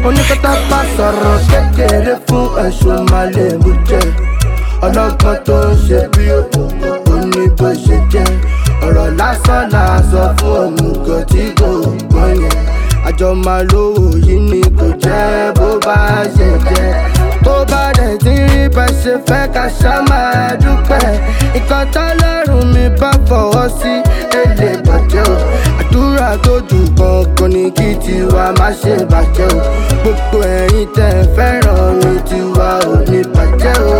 oníkọ́tà bá sọ̀rọ̀ kékeré fún ẹ̀sùn màlẹ́mú jẹ́ ọlọ́gbọ́n tó ń ṣe bí òkùnkùn ó ní bó ṣe jẹ́ ọ̀rọ̀ lásán là sọ fún òmùgọ̀ tí kò gbọ́n yẹn àjọ máa lówó yìí ni kò jẹ́ bó bá ṣe jẹ́ tó bá dẹ̀ ti rí bá ṣe fẹ́ ká ṣá máa dúpẹ́ nǹkan tọ́lọ́run mi bá fọwọ́ sí èlé bàjẹ́ o àdúrà tó jù kankan ní kí tiwa má ṣe bàjẹ́ o gbogbo ẹ̀yin tẹ̀ fẹ́ràn mi tiwa ò ní bàjẹ́ o.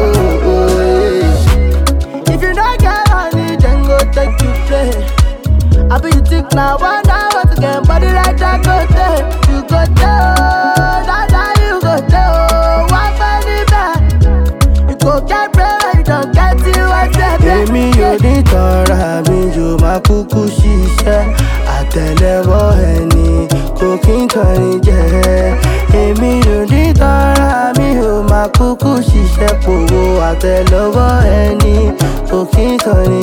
If you don't get money, then go take you play. I be you think now, one now, what again, body like that go there, you go there, oh, that that you go there, oh, one penny back, you go get bread, you don't get it, what's that? Èmi ò ní tọ́ra mi yóò máa kúkú ṣiṣẹ́ àtẹ̀lẹ́wọ́ ẹni kò kí n tọ́ni jẹ́. Èmi ò ní tọ́ra mi yóò máa kúkú ṣiṣẹ́ pòwó àtẹ̀lẹ́wọ́ ẹni kò kí n tọ́ni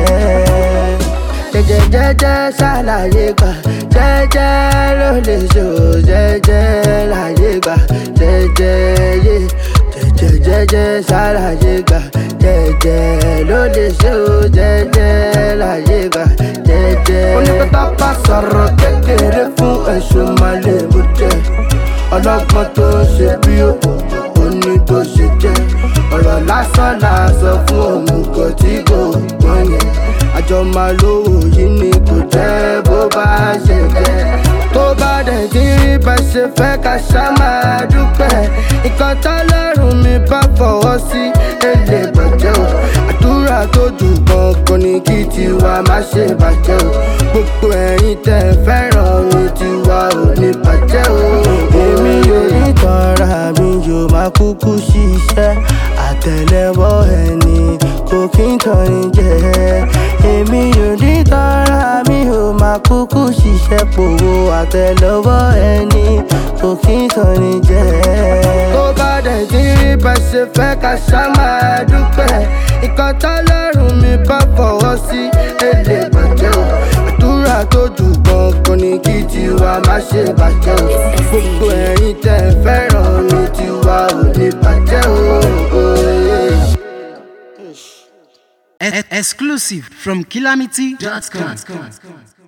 jẹ́ jẹjẹjẹjẹ ṣàlàyé gbà jẹjẹ ló lè ṣò jẹjẹ láyé gbà jẹjẹ yé jẹjẹjẹjẹ ṣàlàyé gbà jẹjẹ ló lè ṣò jẹjẹ láyé gbà jẹjẹ. onípẹ́tà bá sọ̀rọ̀ kékeré fún ẹ̀sùn màlẹ́mú jẹ́ ọlọ́gbọ́n tó ń ṣe bí òkùnkùn ó ní bó ṣe jẹ́ ọ̀rọ̀ lásán là sọ fún òmùgọ̀ tí kò gbọ́n yẹn àjọ máa lówó yìí ni kò jẹ́ bó bá ṣe jẹ́ tó bá dẹ̀ ti rí bá ṣe fẹ́ ká ṣá máa dúpẹ́ nǹkan tọ́lọ́run mi bá fọwọ́ sí èlé bàjẹ́ o àdúrà tó jù kankan ní kí tiwa má ṣe bàjẹ́ o gbogbo ẹ̀yin tẹ̀ fẹ́ràn mi tiwa ò ní bàjẹ́ o. èmi ò ní tọ́ra mi yóò máa kúkú ṣiṣẹ́ àtẹ̀lẹ́wọ́ ẹni kò kí n tọ́ni jẹ́ èmi ò ní tọ́ra mi ò máa kúkú ṣiṣẹ́ pòwó àtẹ̀lẹ́wọ́ ẹni kò kí n tọ́ni jẹ́. tó bá dẹ̀ ti rí bá ṣe fẹ́ ká ṣá máa dúpẹ́ nǹkan tọ́lọ́run mi bá fọwọ́ sí èlé bàjẹ́ o àdúrà tó jù kankan ní kí tiwa má ṣe bàjẹ́ o gbogbo ẹ̀yin tẹ̀ fẹ́ràn mi tiwa ò ní bàjẹ́ o. Exclusive from calamity.com.